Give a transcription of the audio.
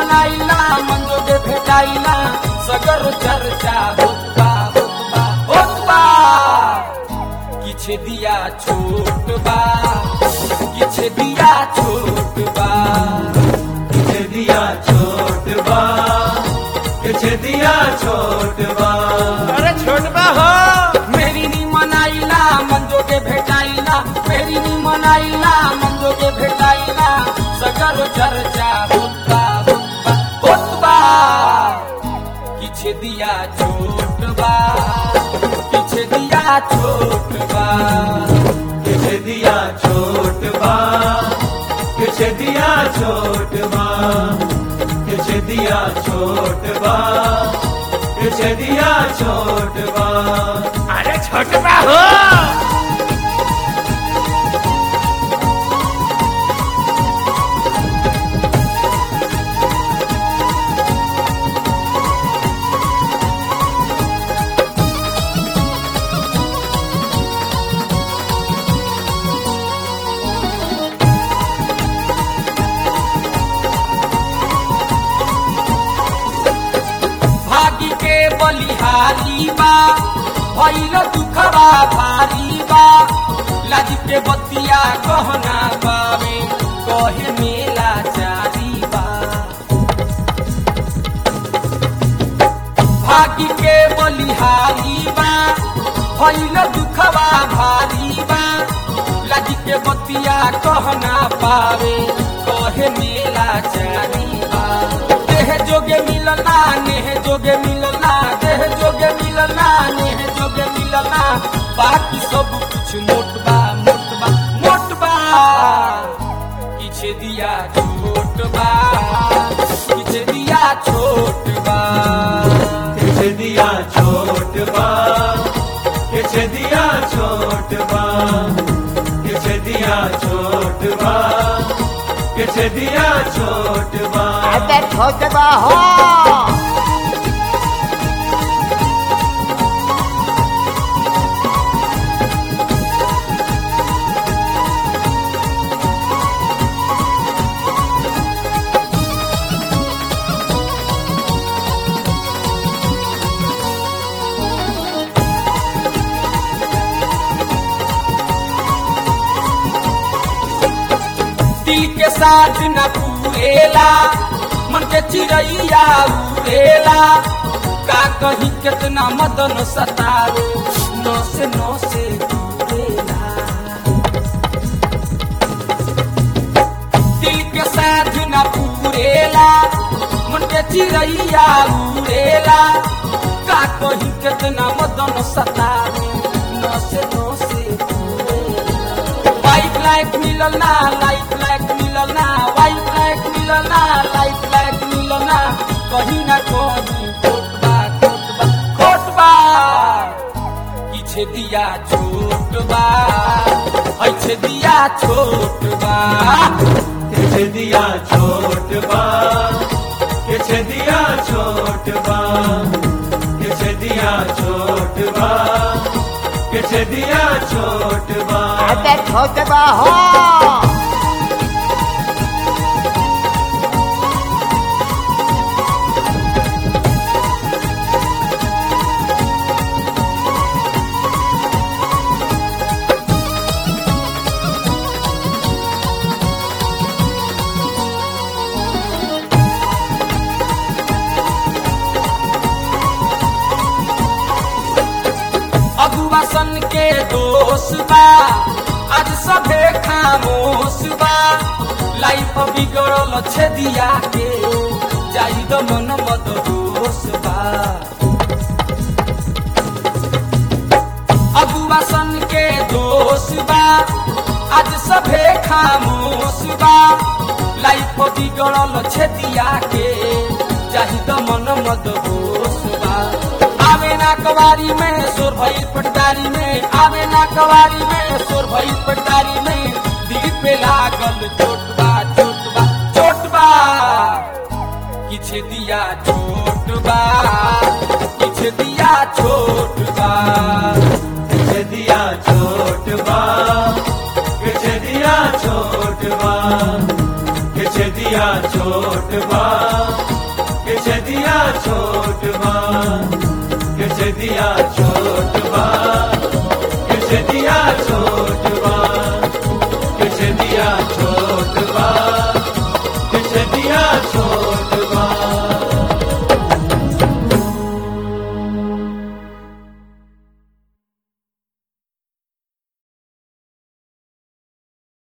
मनाइला मंजोगे भेटाइला सगर चर्चा होतबा होतबा होतबा किछ दिया छोट बा किछ दिया छोट बा किछ दिया छोट बा किछ दिया छोट बा अरे छोटबा हो मेरी नी मनाइला मंजोगे भेटाइला मेरी नी मनाइला मंजोगे भेटाइला सगर चर्चा होतबा होतबा होतबा किछ दिया छोट बा किछ दिया छोट बा किछ दिया छोट बा किछ दिया छोट बा किछ दिया छोट बा किछ दिया छोट बा अरे छोटबा हो भागी के बलिहारी बा भइल दुखबा भारी बा लाज के बतिया गहना बावे कहे मेला चारी बा भागी के बलिहारी बा भइल दुखबा भारी बा लाज के बतिया कहना पावे कहे मेला चारी बा देह जोगे मिलना नेह जोगे मिलना देह जोगे मिलना नेह जोगे मिलना बाकी सब कुछ मोटबा मोटबा मोटबा किछ दिया छोट बा किछ दिया छोट बा किछ दिया छोट बा किछ दिया छोट बा किछ दिया छोट बा किछ दिया छोट बा अरे छोटबा हो दिल के साथ न पूरेला मन के चिड़ैया उड़ेला का कहीं कितना मदन सतावे नौ से नौ से दूरेला दिल के साथ न पूरेला मन के चिड़ैया उड़ेला का कहीं कितना मदन सतावे नौ से नौ से दूरेला वाइट लाइट मिलल ना लाइट लाइट मिलल ना वाइट लाइट मिलल ना लाइट लाइट मिलल ना कहीं ना कहीं खोटबा खोटबा खोटबा किछ दिया छोट बा ऐछ दिया छोट बा किछ दिया छोट बा किछ दिया छोट बा किछ दिया छोट बा किछ दिया छोट बा अरे छोटबा हो अगुआ सन के दोष बा आज सभे खामोश बा लाइफ बिगड़ल छे दिया के जाई द मन मत दोष बा अगुआ सन के दोष बा आज सभे खामोश बा लाइफ बिगड़ल छे दिया के जाही द मन मत दोष बा आवे ना कवारी में सोर भइल पटदारी में आवे ना कवारी में सोर भइल पटदारी में दिल पे लागल चोटबा चोटबा चोटबा किछ दिया छोटबा किछ दिया छोटबा किछ दिया छोट बा किछ दिया छोट बा किछ दिया छोट बा के छेदिया छोट बा